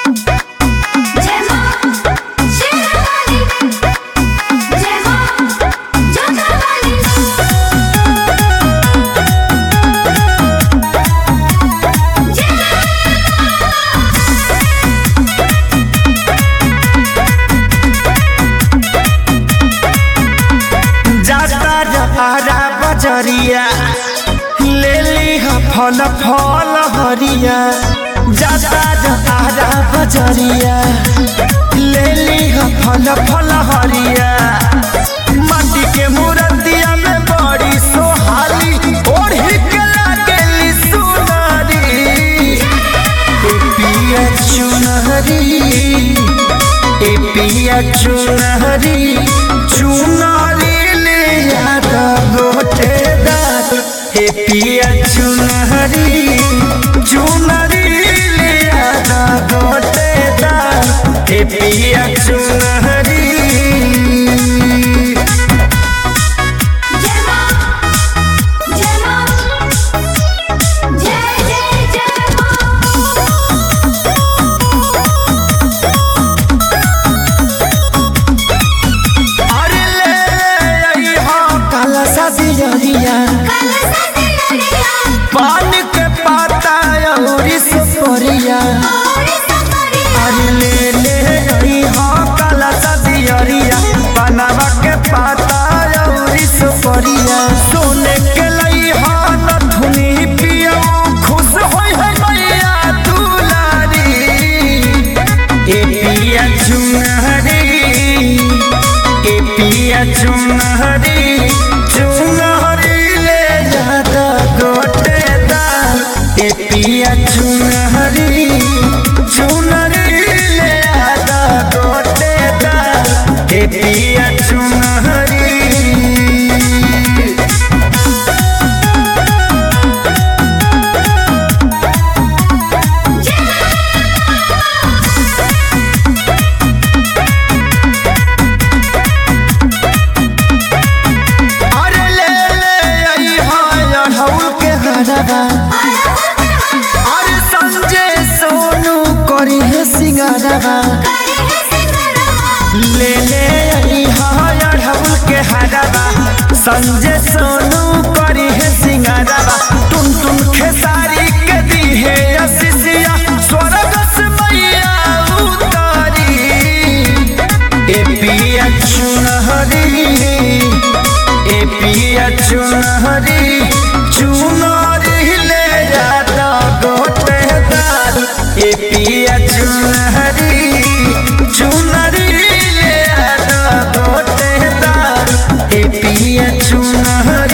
जय मां शेरावाली जय मां जोधावाली जाता जहारा बजरिया ले ली ह फल फल हरिया जाता जहारा बजरिया ले ली ह फल फल हरिया माटी के मूर्तिया में बड़ी सोहाली ओढ़ी के लागेली सुनारी ए पिया चुनरी ए पिया चुनरी चुनरी ले यादा गोटे दात ए पिया चुनरी चुनरी ले यादा गोटे दात ए पिया चुनरी जय मां जय मां जय जय जय मां अरे ले आई हो काला सा दियरिया काला सदिया पान के पाता अउरी सुपरिया और सफरिया अरे ले ले आई हो काला सा दियरिया बनवा के पाता अउरी सुपरिया सोने के लई हो नथुनी पियो खुश होई है मैया दुलारी ए पिया चुनहरी ए पिया चुनहरी चुनहरी ले जाता गोटे दाल ए पिया चुनहरी चुनहरी ले जाता गोटे दाल ए पिया चुनहरी अरे ले ले आई हाय अढ़ौल के हरवा अरे संजय सोनू करी है सिंगारवा ले ले आई हाय अढ़ौल के हरवा संजय सोनू करी है सिंगारवा टुन टुन खेसारी के दी है असिसिया स्वर्ग से मैया उतारी ए पिया चुनहरी ए पिया चुनहरी चुनरी ले जाता गोटे दाल ए पिया चुनहरी चुनरी ले जाता गोटे दाल ए पिया चुनहरी